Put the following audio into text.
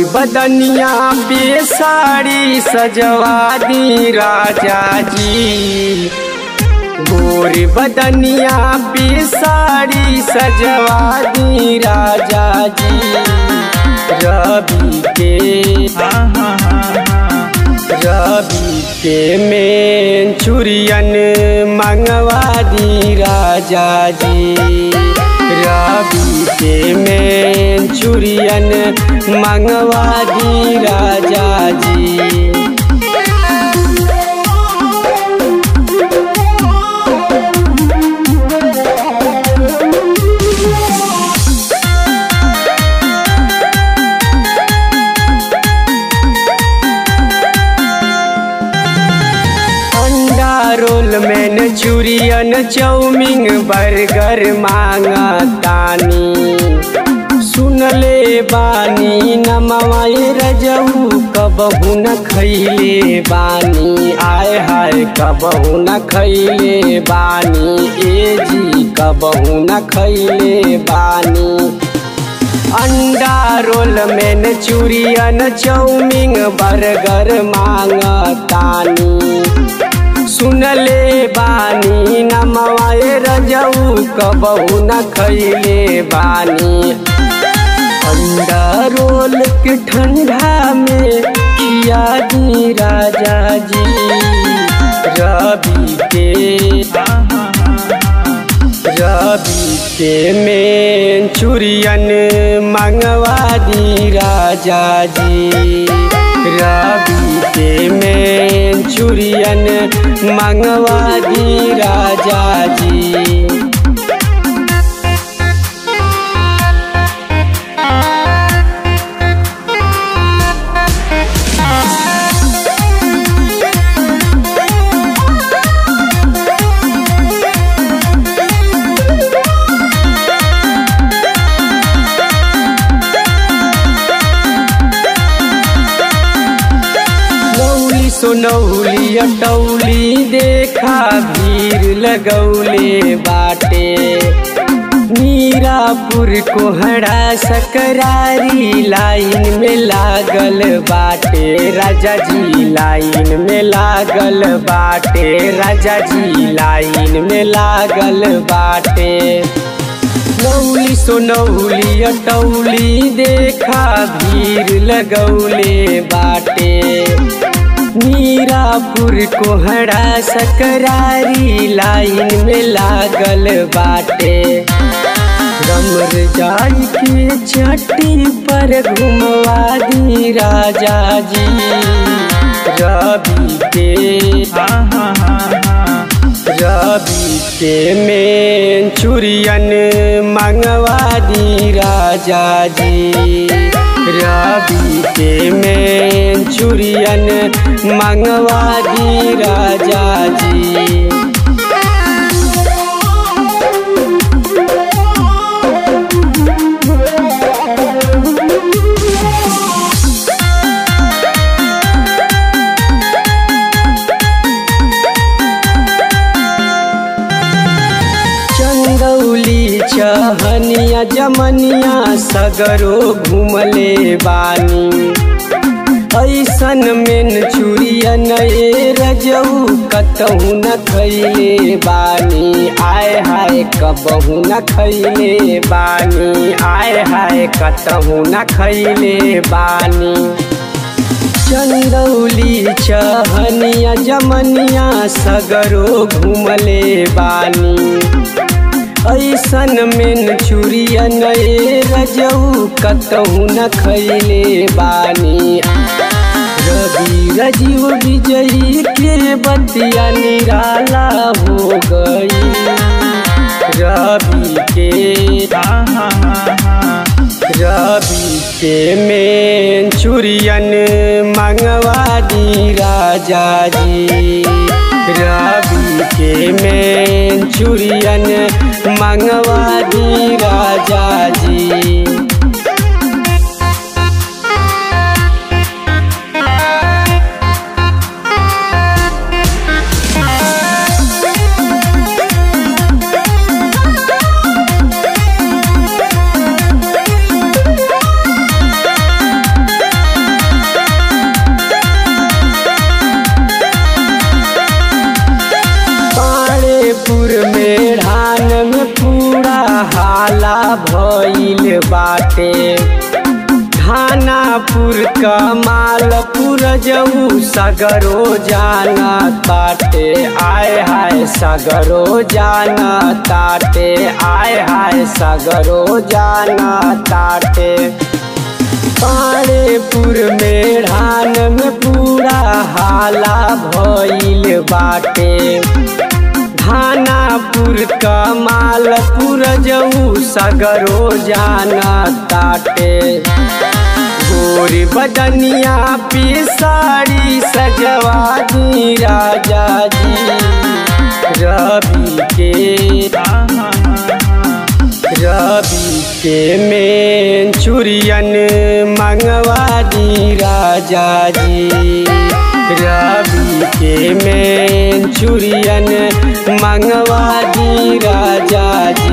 बदनिया पे साड़ी सजवा दी राजा जी गोरी बदनिया पे साड़ी सजवा दी राजा जी रवि के रवि के में चुरियन मंगवा दी राजा जी रवि के में चुरियन मंगवा दी राजा जी अंडा रोल में चुरियन चौमिंग बर्गर मांगतानी सुनले बानी नमवाए रजऊ कबहू न खैले बानी आय हाय कबहू न खैले बानी ए जी कबहू न खैले बानी अंडा रोल में चुरियन चौमिंग बर्गर मांगतानी सुनले बानी नमवाए रजऊ कबहू न खैले बानी अंडा रोल के ठंडा में खिया दी राजा जी रवि के रवि के में चुरियन मंगवा दी राजा जी रवि के में चुरियन मंगवा दी राजा जी नौली सोनौली अटौली देखा भीड़ लगौले बाटे मीरापुर कोहड़ा सकरारी लाइन में लागल बाटे राजा जी लाइन में लागल बाटे राजा जी लाइन में लागल बाटे नौली सोनौली अटौली देखा भीड़ लगौले बाटे मीरापुर कोहड़ा सकरारी लाइन में लागल बाटे रमर जाई के चट्टी पर घुमवा दी राजा जी रवि के रवि के में चुरियन मंगवा दी राजा जी रवि के में चुरियन मंगवा दी राजा जी चंदौली चहनिया जमनिया सगरो घुमले बानी ऐसन मेन चुरियन ए रजऊ कतहू न खैले बानी आय हाय कबहू न खैले बानी आय हाय कतहू न खैले बानी चंदौली चहनिया जमनिया सगरो घुमले बानी ऐसन मेन चुरियन ए रजऊ कतहू न खैले बानी रवि रजीव विजयी के बतिया निराला हो गई रवि के रवि के में चुरियन मंगवा दी राजा जी रवि के में चुरियन मंगवा दी राजा जी पाड़ेपुर में ढान में पूरा हाला भइल बाटे खानापुर कमालपुर जऊ सगरो जाना ताटे आय हाय सगरो जाना ताटे आय हाय सगरो जाना ताटे पाड़ेपुर में ढान में पूरा हाला भइल बाटे खानापुर कमालपुर जऊ सगरो जाना ताटे गोरी बदनिया पे साड़ी सजवा दी राजा जी रवि के रवि के में चुरियन मंगवा दी राजा जी रवि के में चुरियन मंगवा दी राजा जी